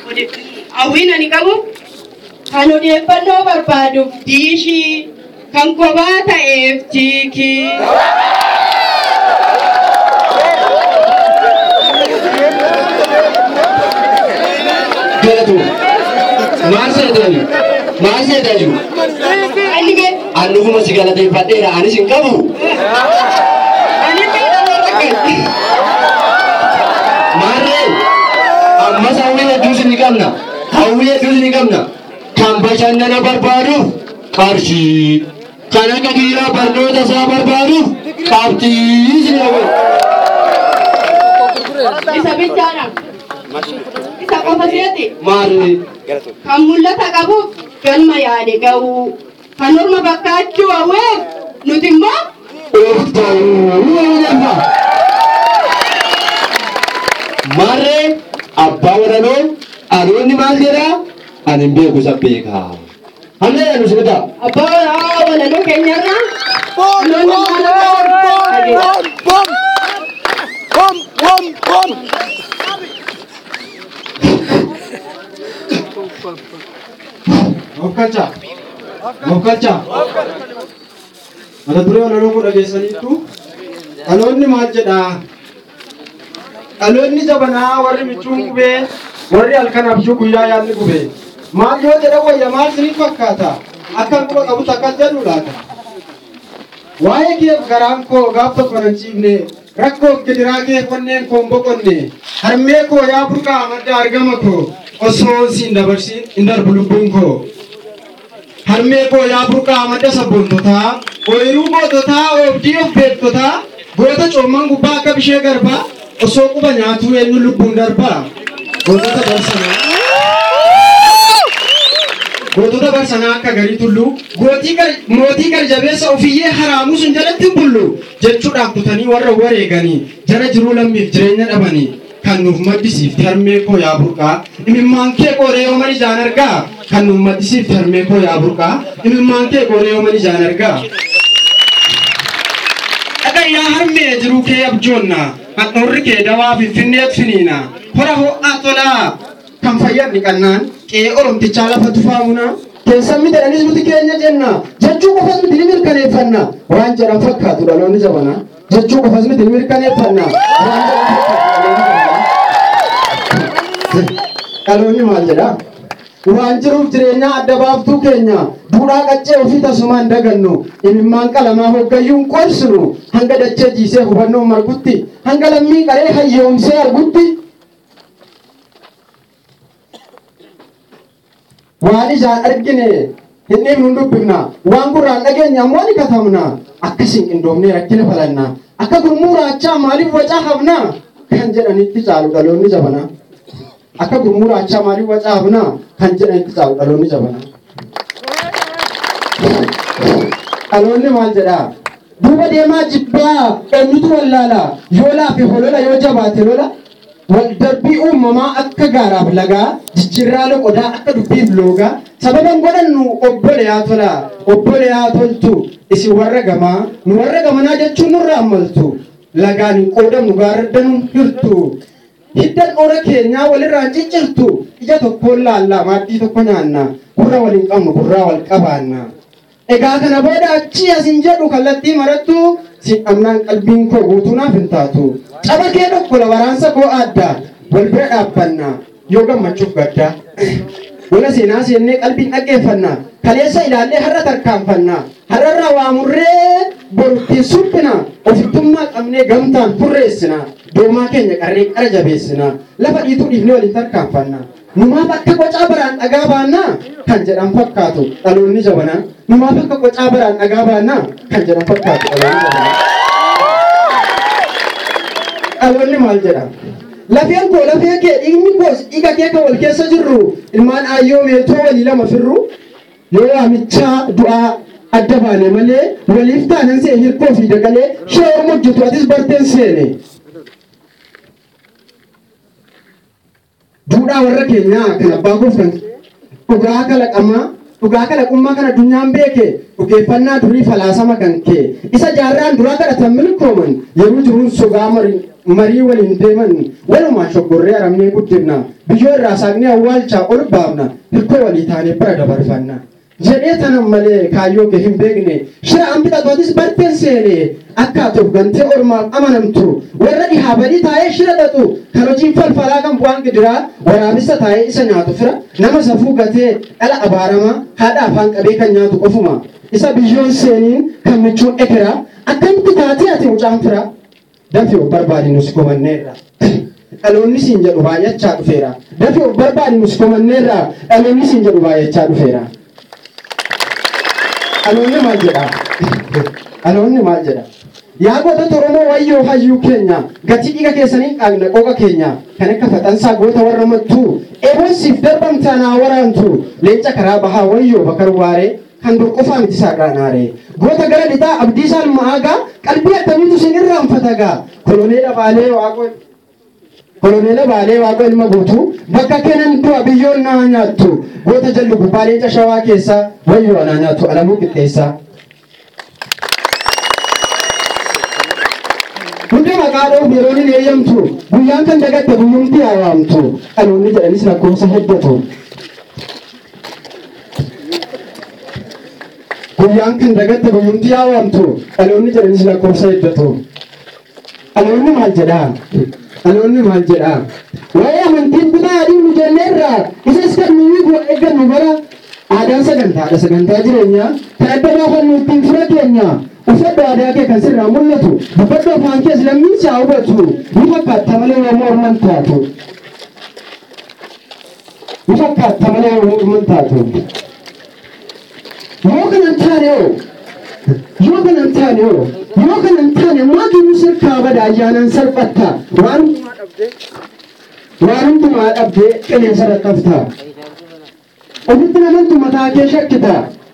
hawwiin ani qabu kan odeeffannoo barbaaduuf diishii kan kophaa ta'eef jiikii. galatu maal seetani maal seetaju Ani gad an dhuguma si galateeffadheera anis hin qabu ani miidhama rakkan. maarree ammas hawwii hedduus ni qabna hawwii hedduus ni qabna kan bashannana barbaaduuf qarshii kan akka kiyyaa barnoota isaa barbaaduuf qabxiis ni qabu Isa bichaadha. Isa qofa seeti. maarree Kan mul'ata qabuuf galma yaade ga'uu. Kan orma fakkaachuu hawweef nuti immoo of ta'uu danda'a. Maarree abbaa waranoo aroonni maal jedhaa ani hin beeku isa beekaa. Hamlee jedhu si bitaa. abbaa walaa walaloo keenyarraa loon namaa Mokkalcha. Mokkalcha. Mata duree walaloo kun dhageessaniittu dhaloonni maal jedhaa? Dhaloonni jabanaa warri michuun gubee warri halkan abjuu guyyaa yaadni gubee. Maal yoo jedha wayya maal siniif fakkaata? Akkan quba qabut akkas jedhu laata? Waa'ee keef garaan koo gaaf tokko nan ciifne rakkoof gidiraa kee onneen koo hin boqonne harmee koo yaa burqaa madda argama koo osoo siin dabarsiin hin darbu lubbuun koo. harmee koo yaa burqaa madda sabboontotaa ooyiruu goototaa oobdii of beektotaa goota coomman gubbaa akka bishee garbaa osoo quba nyaatuu eenyu lubbuun darbaa gootota barsanaa gootota barsanaa akka garii tulluu gootii gar mootii garjabeessa ofiyyee haraamuu sun jalatti hin bullu jechuudhaan kutanii warra wareeganii jara jiruu lammiif jireenya dhabanii kan nuuf maddisiifte harmee koo yaa burqaa imimmaan kee qooree yoo mali jaan argaa kan nuuf maddisiifte harmee koo yaa burqaa imimmaan kee qooree yoo mali jaan argaa. Dhagayyaa harmee jiruu kee abjoonna handhuurri kee dawaa finfinneet finiina hora ho'aa tolaa kan fayyadni qannaan qe'ee oromtichaa lafa tufaamuna keessan miti dhanis nuti keenya jenna jechuu qofas miti ni mirkaneeffanna waan jedhan fakkaatu dhaloonni jabana jechuu qofas miti ni mirkaneeffanna waan jedhan fakkaatu dhaloonni maal jedha waan jiruuf jireenyaa adda baaftuu keenya duudhaa qaccee ofii tasumaan dagannu imimmaan qalamaa hoggayyuun qorsinu hanga dachee jiisee hubannoo margutti hanga lammii qaree hayyoomsee argutti waan ijaan argine hin dhiibnu hin dubbifna waan gurraan dhageenya ammoo ni katabna akkasiin qindoomnee rakkina falanna akka gurmuu raachaa maaliif wacaa hafna kan jedhanitti caalu dhaloonni jabana akka gurmuu raachaa maaliif wacaa hafna kan jedhanitti caalu dhaloonni jabana dhaloonni maal jedhaa duuba deemaa jibbaa eenyutu wallaala yoo laafe holola yoo jabaate lola wal darbii uumamaa akka gaaraaf lagaa jijjiirraa loqodaa akka dubbiif loogaa sababan godhannu obboleyaa tola obboleyaa toltu isin warra gamaa nu warra gamanaa jechuun nurra ammaltu lagaan hin qoodamnu gaarraddanuun hirtu hiddan ora keenyaa walirraan ciccirtu ija tokkoon laallaa maaddii tokko nyaanna gurra waliin qabnu gurraa wal qabaanna. Egaa kana booda achi asin jedhu kallattii marattu si dhamnaan qalbiin koo guutuu naaf hin taatu. Caba kee dhokkola waraansa koo adda wal bira dhaabbanna yoo gammachuuf gadda. Wala seenaa seennee qalbiin dhaggeeffanna. Kaleessa ilaallee har'a tarkaanfanna. Har'arraa waamurree boruttiin suphina. Ofittummaa qabnee gamtaan furreessina. Doomaa keenya qarree qara jabeessina. Lafa dhiituu dhiifnee waliin tarkaanfanna. Numaaf akka qocaa baraan dhagaa baannaa kan jedhan fakkaatu dhaloonni jabanaa. Numaaf akka qocaa baraan dhagaa baannaa kan jedhan fakkaatu dhaloonni jabanaa. Dhaloonni maal jedha? Lafeen koo lafee kee dhiigni koos dhiiga kee kan wal keessa jirru ilmaan aayyoo meetoo walii lama firru yoo waamichaa du'aa adda baane malee waliif taanan see hirkoo fi dagalee shee orma hojjetu atis barteen seene. Duudhaa warra keenyaa kan abbaa gooftan dhugaa kalaqamaa dhugaa kalaqummaa kan addunyaan beeke dhugeeffannaa durii falaasama kan kee isa jaarraan duraa kadhatan milkooman yeroo jiruun sogaa marii marii waliin deeman walumaan shoggorree aramnee guddifna biyyoo irraa saaqnee awwaalchaa ol baafna hirkoo walii taanee bara dabarfanna. jedhee tanan malee kaayyoo kee hin beekne shira an bixatootis barteen seene akka ati of gantee ormaaf amanamtu warra dhihaa badii taa'ee shira xaxu kan hojiin falfalaa kan bu'aan gidiraa waraabessa taa'ee isa nyaatu fira nama safuu gatee dhala abaaramaa haadha afaan qabee kan nyaatu qofuma isa biyyoon seeniin kan michuun ekeraa akkamitti taatee ati mucaan fira dafii of barbaadi nus komanneerra. dhaloonni siin jedhu baay'achaa dhufeera dafii of barbaadi nus komanneerra dhaloonni siin jedhu baay'achaa dhufeera. dhaloonni maal jedha dhaloonni maal jedha yaa gootota oromoo wayyoo hayyuu keenya gatii dhiiga keessanii qaagna qoqa keenya kan akka faxansaa goota warra mattuu eeboonsiif darbamtaa naa waraantu leenca karaa bahaa wayyoo bakar waaree kan dur qofaa miti saaqraanaare goota gara lixaa abdii isaan ma'aagaa qalbii akkamiitu sin irraanfatagaa koloneela baalee waaqoo koloneela baalee waaqoo ilma guutuu bakka kennan du'a biyyoon naa nyaattu goota jallu gubbaa leenca shawaa keessaa wayyoo anaa nyaattu alamuu qixxeessaa. Hunda maqaa dhoof yeroon hin eeyyamtu guyyaan kan dagatte guyyumti hawaamtu dhaloonni jedhanis lakkoofsa heddatu. Guyyaan kan dagatte guyyumti hawaamtu dhaloonni jedhanis lakkoofsa heddatu. Dhaloonni maal jedhaa? Dhaloonni maal jedhaa? Waa'ee amantiin kutaa adii nu jenneerra isas kan nuyi eeggannu bara aadaan sagantaadha sagantaa jireenyaa kan adda baafannu ittiin fira keenya uffadhu aadaa kee kan sirraa mul'atu dubbadhu afaan kees lammiin si haa hubatu ni fakkaatta malee yommuu orman taatu ni fakkaatta malee yommuu orman taatu yoo kanan taane oo yoo kanan taane oo yoo kanan taane maatiin sirkaa bada ayyaanaan salphatta waan waan hundumaa dhabdee qilleensa rakkafta ofitti namantu mataa kee shakkita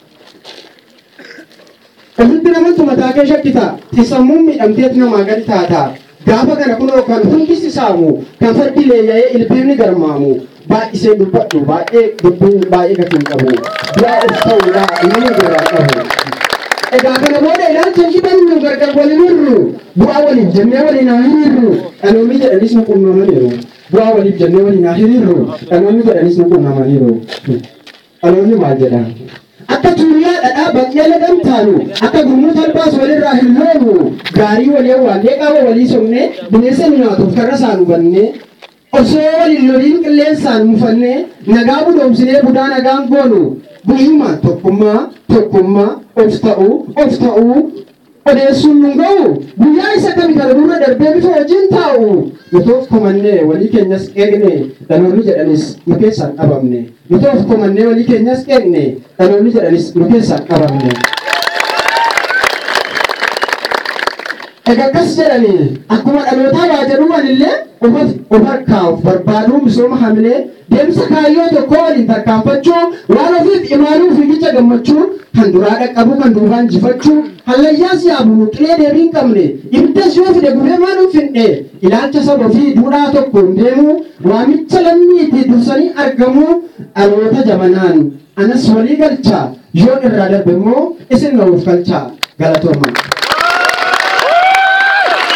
ofitti namantu mataa kee shakkita sammuun miidhamteet namaa gadi taata gaafa kana kunoo kan hundisi saamu kan fardi leeyya'ee ilbiirni garmaamu baay'isee dubbadhu baay'ee dubbiin baay'ee gatiin qabu biraa of ta'uudha nama biraa qabu egaa kana booda ilaalcha hibannu gargar waliin hirru bu'aa waliif jennee waliin haa hiriirru dhaloonni jedhanis nu qunnamaniiru bu'aa waliif jennee waliin haa hiriirru dhaloonni jedhanis nu qunnamaniiru dhaloonni maal jedha akka tuuriyaa dhadhaa baqqee lagan taanu akka gurmuu talbaas walirraa hin loonu gaarii walii waannee qaama walii somnee bineensa nu nyaatuuf karra isaan hubannee osoo waliin loliin qilleensaan mufannee nagaa budoomsinee budaa nagaan goonu bu'immaan tokkummaa tokkummaa of ta'uu of ta'uu odeessuun nun ga'u guyyaa isa kami kana dura darbee bifa wajjin taa'u nuti komannee walii keenyas eegne dhaloonni jedhanis nu keessaan dhabamne nuti komannee walii keenyas eegne dhaloonni jedhanis nu keessaan dhabamne. Egaa akkas jedhanii akkuma dhalootaa waa jedhuman illee of harkaa'uuf barbaaduu misooma hamilee deemsa kaayyoo tokko waliin tarkaanfachuu waan ofiif imaaluu fiigicha gammachuu kan duraa dhaqqabuu kan duubaa injifachuu hallayyaas yaabu qilee deebii hin qabne ibiddas yoo fide gubee maan finne ilaalcha saba ofii duudhaa tokkoon deemuu waamicha lammiitii dursanii argamuu dhaloota jabanaan anas walii galchaa yoon irraa darbe immoo isin na'uuf galchaa galatoomaa.